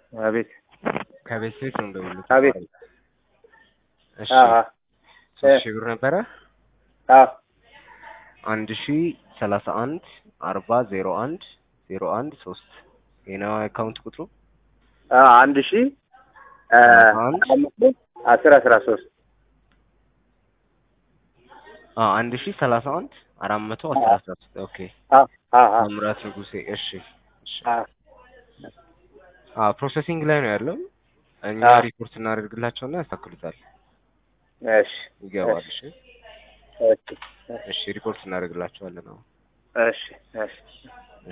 አቤት ከቤት ቤት ነው እንደውልህ። አቤት። እሺ አዎ ሶስት ሺህ ብር ነበረ። አዎ አንድ ሺ ሰላሳ አንድ አርባ ዜሮ አንድ ዜሮ አንድ ሶስት ይሄ ነው አካውንት ቁጥሩ። አዎ አንድ ሺህ አ፣ አንድ አምስት አስር አስራ ሶስት አዎ አንድ ሺ ሰላሳ አንድ አራት መቶ አስራ ሶስት ኦኬ። አዎ አዎ አዎ ታምራት ንጉሴ እሺ እሺ። አዎ አዎ ፕሮሰሲንግ ላይ ነው ያለው። እኛ አዎ። ሪፖርት እናደርግላቸውና ያስተካክሉታል። እሺ ይገባል። እሺ እሺ እሺ ሪፖርት እናደርግላቸዋለን። አሁን እሺ እሺ